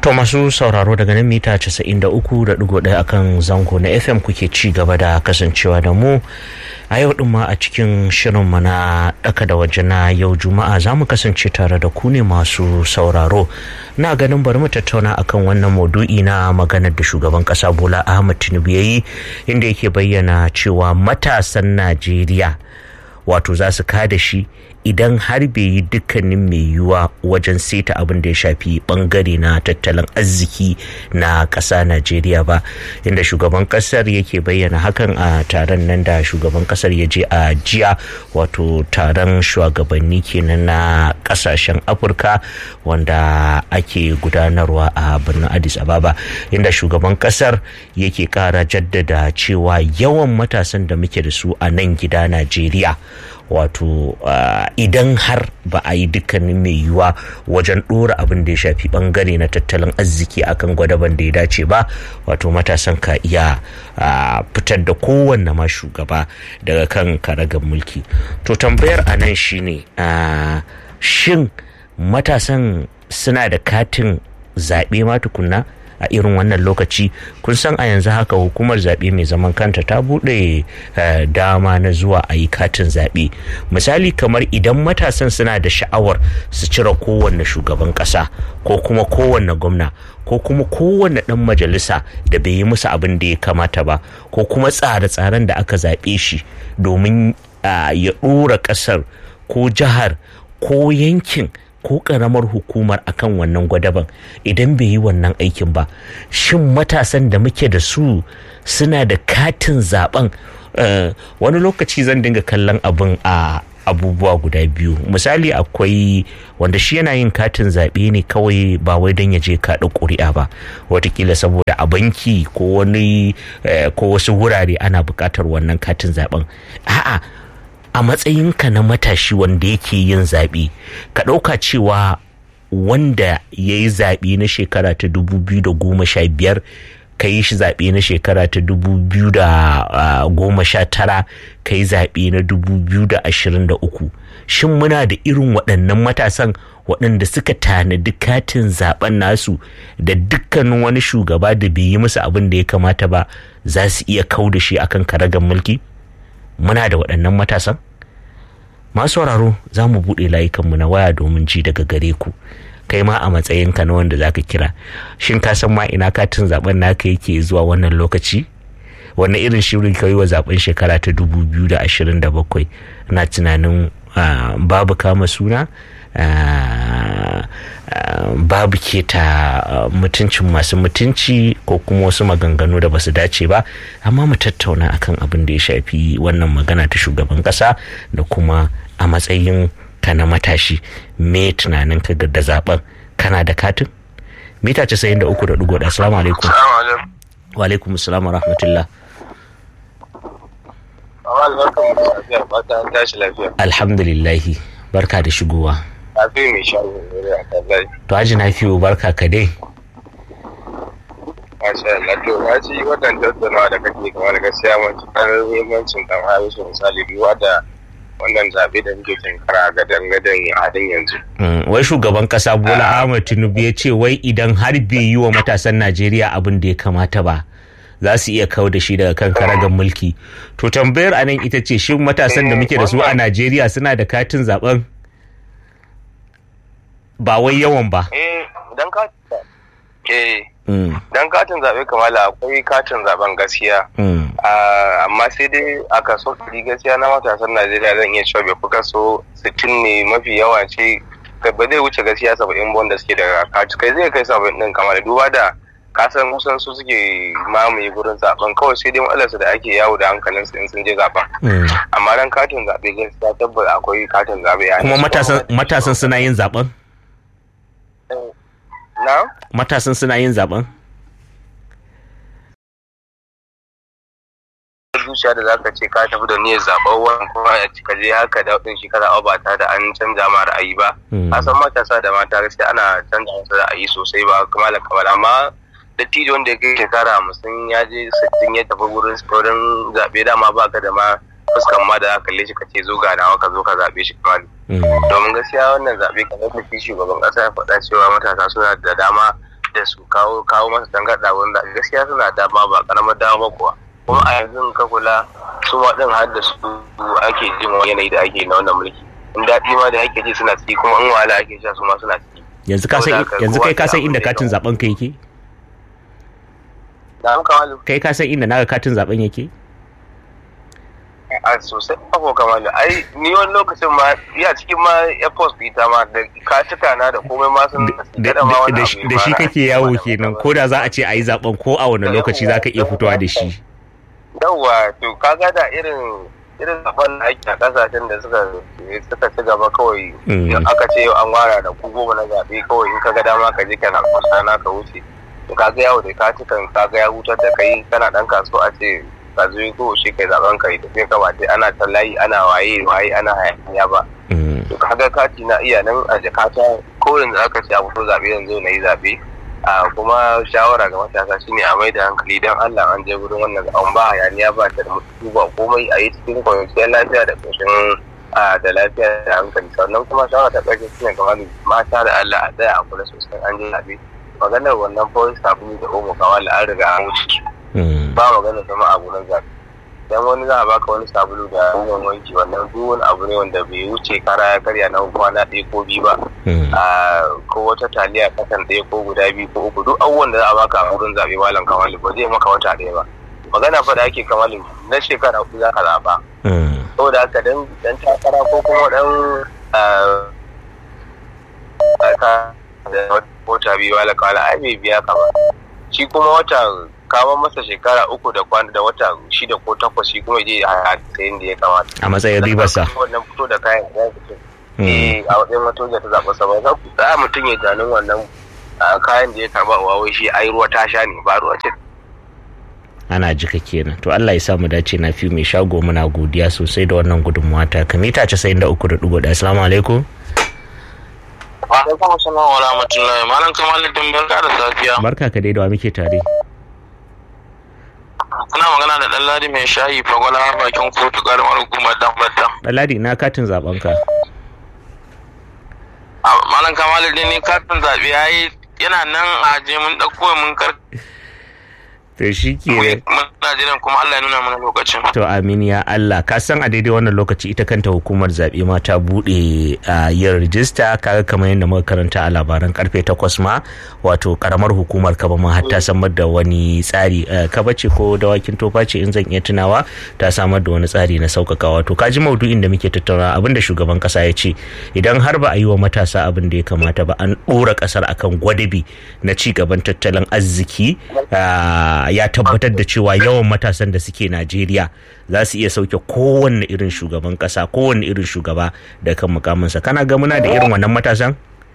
To masu sauraro daga nan mita 93.1 akan zango na FM kuke ci gaba da kasancewa da mu a yau din ma a cikin shirin na daka da waje na yau juma'a za mu kasance tare da ku ne masu sauraro na ganin bari mu tattauna akan wannan maudu'i na maganar da shugaban kasa bola ahmad tinubu ya yi inda yake bayyana cewa matasan najeriya wato za su kada shi idan har bai yi dukkanin mai yiwuwa wajen seta abin da ya shafi bangare na tattalin arziki na ƙasa najeriya ba inda shugaban ƙasar yake bayyana hakan a taron nan da shugaban ƙasar ya je a jiya wato taron shugabanni kenan na ƙasashen afirka wanda ake gudanarwa a birnin addis ababa inda shugaban ƙasar yake ƙara jaddada cewa yawan matasan da muke da su a nan gida najeriya wato idan har ba a yi dukkanin mai yiwuwa wajen ɗora abin da ya shafi bangare na tattalin arziki akan gwadaban da ya dace ba wato matasan ka iya fitar da kowanne ma shugaba daga kan karagar mulki to tambayar a nan shine shin matasan suna da katin zaɓe ma tukunna a irin wannan lokaci kun san a yanzu haka hukumar zaɓe mai zaman kanta ta buɗe dama na zuwa a yi katin zaɓe misali kamar idan matasan suna da sha'awar su cire kowanne shugaban ƙasa ko kuma kowanne gwamna ko kuma kowanne ɗan majalisa da bai yi musu abin da ya kamata ba ko kuma tsare-tsaren da aka zaɓe shi domin ya ɗora ƙasar ko jihar ko yankin ko karamar hukumar akan wannan gwadaban idan bai yi wannan aikin ba shin matasan da muke da su suna da katin zaben wani lokaci zan dinga kallon abin a abubuwa guda biyu misali akwai wanda shi yana yin katin zaɓe ne kawai ba wai don ya je kaɗa ƙuri'a ba watakila saboda a banki ko wani ko wasu wurare ana buƙatar wannan katin zaɓen a'a a matsayinka na matashi wanda yake yin zaɓe ka ɗauka cewa wanda ya yi zaɓe na shekara ta 2015 ka yi shi zaɓe na shekara ta 2019 ka yi zaɓe na 2023 shin muna da irin waɗannan matasan waɗanda suka tanadi katin zaɓen nasu da dukkanin wani shugaba da bai yi musu abin da ya kamata ba za su iya kau da shi akan karagar mulki? muna da waɗannan matasan masu sauraro za mu buɗe layukanmu na waya domin ji daga gare ku kai ma a matsayinka na wanda zaka kira shin ka san ma ina katin zaben naka yake zuwa wannan lokaci wannan irin shirin ka yi wa zaben shekara ta 2027 na tunanin babu kama suna babu keta mutuncin masu mutunci ko kuma wasu maganganu da basu dace ba amma mu tattauna akan abin da ya shafi wannan magana ta shugaban kasa da kuma a matsayin ka na matashi me tunanin ka da zaben kana da katin mita 93.1 assalamu alaikum wa alaikum assalam wa rahmatullah alhamdulillahi barka da shigowa Nafi mai shago a kazai. To Haji Nafi'u barka ka dai. Masha Allah to na ji wannan tattaunawa da kake kamar gaskiya matuƙar muhimmancin kan harisu misali duwa da wannan zaɓe da muke tinkara ga dangadan halin yanzu. Wai shugaban ƙasa Bola Ahmed Tinubu ya ce wai idan har bai yi wa matasan Najeriya abin da ya kamata ba. za su iya kawo da shi daga kan karagar mulki to tambayar anan ita ce shin matasan da muke da su a najeriya suna da katin zaben ba wai yawan ba. dan katin zaɓe kamala akwai katin zaɓen gaskiya amma sai dai a kaso ɗari gaskiya na matasan najeriya zan iya cewa bai fi kaso sittin ne mafi yawa ce ba zai wuce gaskiya saba'in wanda suke da kati kai zai kai saba'in ɗin kamar duba da kasan kusan su suke mamaye gurin zaben kawai sai dai matsalarsu da ake yawo da hankalin su in sun je zaben amma dan katin zaɓe gaskiya tabbata akwai katin zaɓe kuma matasan suna yin zaben na? Matasan suna yin zaben? zuciya da zaka ce ka tafi da niyyar zaɓen wani kuma ka je haka da ɗin shi kada ba tare da an canza ma ra'ayi ba. A san matasa da mata gaskiya ana canza musu ra'ayi sosai ba kamala kamala amma dattijo wanda ya kai shekara hamsin ya je sittin ya tafi wurin wurin zaɓe dama ba ka da ma fuskan ma da kalle shi ka ce zo ga nawa ka zo ka zaɓe shi kamar domin gaskiya wannan zaɓe kamar da shi shugaban ƙasa ya faɗa cewa matasa suna da dama da su kawo kawo masa tangarɗa wanda gaskiya suna dama ba karamar dama kuwa kuma a yanzu ka kula su ma din har da su ake jin wani yanayi da ake na wannan mulki in daɗi ma da ake ji suna ciki kuma in wahala ake sha su ma suna ciki yanzu ka san yanzu kai ka san inda katin zaben ka yake da muka malu kai ka san inda naga katin zaben yake a sosai ko kamalu ai ni wani lokacin ma ya cikin ma airport ita ma da katuka na da komai ma sun da shi kake yawo kenan ko da za a ce a yi zaben ko a wani lokaci za ka iya fitowa da shi yawwa to kaga da irin irin zaben da ake a kasashen da suka suka ci gaba kawai aka ce yau an wara da ku goma na zaɓe kawai in ka ga dama ka je kana kusa na ka wuce to kaga yawo da katukan kaga ya hutar da kai kana dan kasuwa a ce ka zo ko shi kai zaben kai da sai ka ba ana ta layi ana waye waye ana hayaniya ba to kaga kati na iya nan a jakata ko yanzu aka ce a fito zaɓe yanzu na yi zaɓe a kuma shawara ga matasa shine a mai da hankali don Allah an je gurin wannan an ba hayaniya ba ta da mutu ba komai a yi cikin kwanciyar lafiya da ƙoshin da lafiya da hankali sannan kuma shawara ta ƙarshe shine kamar mata da Allah a tsaya a kula sosai an je zaɓe maganar wannan fawai sabulu da omo kawai an riga an wuce ba magana sama abu na zaɓe dan wani za a baka wani sabulu da ruwan wanki wannan duk wani abu ne wanda bai wuce kara ya karya na kwana ɗaya ko biyu ba ko wata taliya kasan ɗaya ko guda biyu ko uku duk abubuwan da za a baka a wurin zaɓe malam kamalu ba zai maka wata ɗaya ba magana fa da ake kamalu na shekara uku za ka zaɓa saboda haka dan dan takara ko kuma dan da wata biyu wala kawala ai bai biya ka ba shi kuma wata kama masa shekara uku da kwana da wata shida ko takwas shi kuma je a sayin da ya kamata a matsayin ribarsa wannan fito da kayan ya fito eh a wajen wato da ta zaɓa sa ba za ku za mutum ya tunanin wannan kayan da ya karba wa wai shi ai ruwa ta sha ne ba ruwa ce ana jika kenan to Allah ya sa mu dace na fi mai shago muna godiya sosai da wannan gudunmuwa ta kamita 93.1 assalamu alaikum Alaikum assalam wa rahmatullahi malam kamaluddin barka da safiya barka ka dai da muke tare Kuna magana da Ɗanladi mai shayi fagwala bakin kotu karamar hukumar Dambata. Ɗanladi na katin zaben ka. Malam Kamalu din ni katin zaɓe yayi yana nan a je mun ɗauko mun kar. To shi ke Muna jiran kuma Allah ya nuna mana lokacin. To amin ya Allah ka san a daidai wannan lokaci ita kanta hukumar zaɓe ma ta buɗe a yin rijista kaga kamar yadda muka karanta a labaran karfe takwas ma wato karamar hukumar kaba ma har ta samar da wani tsari kaba ce ko dawakin tofa ce in zan iya tunawa ta samar da wani tsari na sauƙaƙa wato ka ji maudu'in da muke tattauna abin da shugaban ƙasa ya ce idan har ba a yi wa matasa abin da ya kamata ba an ɗora ƙasar akan gwadabi na ci gaban tattalin arziki ya tabbatar da cewa yawan matasan da suke Najeriya za su iya sauke kowanne irin shugaban kasa kowanne irin shugaba da kan mukaminsa kana ga muna da irin wannan matasan?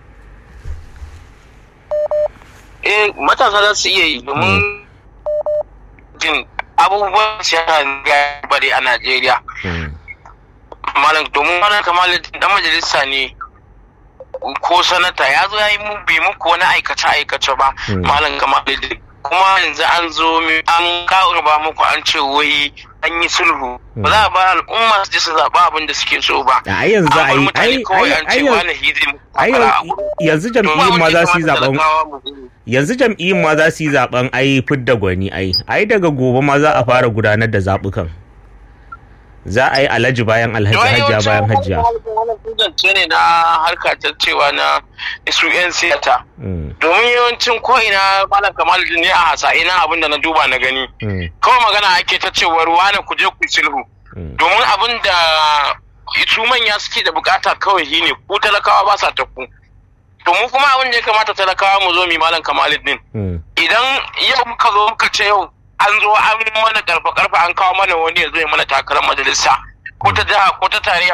Eh matasa za su iya yi domin jin abubuwan siyasa ya bari a Najeriya. Malam domin wani kamar dan majalisa ne ko sanata ya zo ya yi mu bai muku wani aikace-aikace ba malam kamar kuma yanzu an zo an kawo ba muku an ce wai an yi sulhu ba za a ba al'umma su ji su zaɓa abin da suke so ba a yanzu a yi ai yanzu jam'iyyun ma za su yi zaben yanzu jam'iyyun ma za su yi zaben ai fidda gwani ai ai daga gobe ma za a fara gudanar da zaɓukan za a yi alhaji bayan alhaji hajja bayan hajja ce ne na harka ta cewa na su 'yan siyata domin yawancin ko'ina malam kamal ne a hasa ina abin da na duba na gani kawai magana ake ta cewar wane ku je ku sulhu domin abin da su manya suke da bukata kawai shi ne ku talakawa ba sa ta ku to mu kuma abin da ya kamata talakawa mu zo mi malam kamaluddin idan yau muka zo muka ce yau an zo an mana karfa karfa an kawo mana wani ya zo ya mana takarar majalisa ko ta jiha ko ta tarayya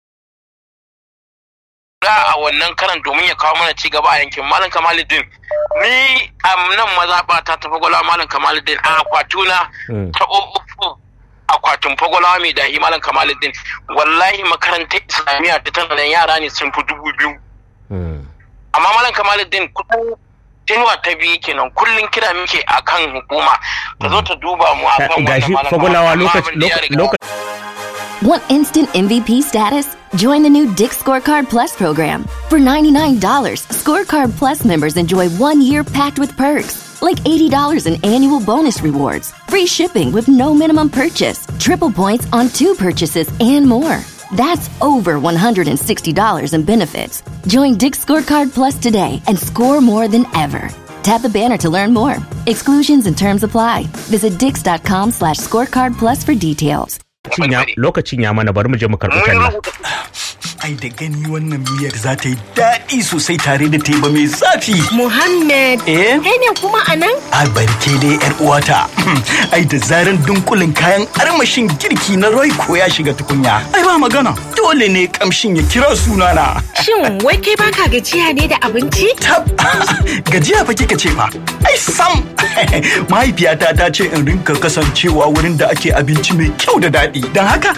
a wannan karan domin ya kawo mana cigaba a yankin malam kamaluddin ni a nan mazaɓa ta tafi gwala malam kamaluddin a akwatuna ta uku akwatin fagwalawa mai dahi malam kamaluddin wallahi makarantar islamiyya ta tana yara ne sun fi dubu biyu amma malam kamaluddin kusan tenuwa ta biyu kenan kullum kira muke akan hukuma ta zo ta duba mu akan gashi fagulawa lokaci Want instant MVP status? Join the new Dick Scorecard Plus program. For $99, Scorecard Plus members enjoy one year packed with perks, like $80 in annual bonus rewards, free shipping with no minimum purchase, triple points on two purchases, and more. That's over $160 in benefits. Join Dick Scorecard Plus today and score more than ever. Tap the banner to learn more. Exclusions and terms apply. Visit dix.com slash scorecard plus for details. lokacin ya mana bari mu je mu karɓi talla. Ai da gani wannan miyar za ta yi daɗi sosai tare da teba mai zafi. Muhammad, Eh? kai ne kuma a nan? A barke dai yar uwata. Ai da zaran dunkulin kayan armashin girki na Royco ya shiga tukunya. Ai ba magana. Dole ne kamshin ya kira sunana. Shin wai kai baka gajiya ne da abinci? Tab gajiya fa kika ce fa. Ai sam. Mahaifiyata ta ce in rinka kasancewa wurin da ake abinci mai kyau da daɗi. Don haka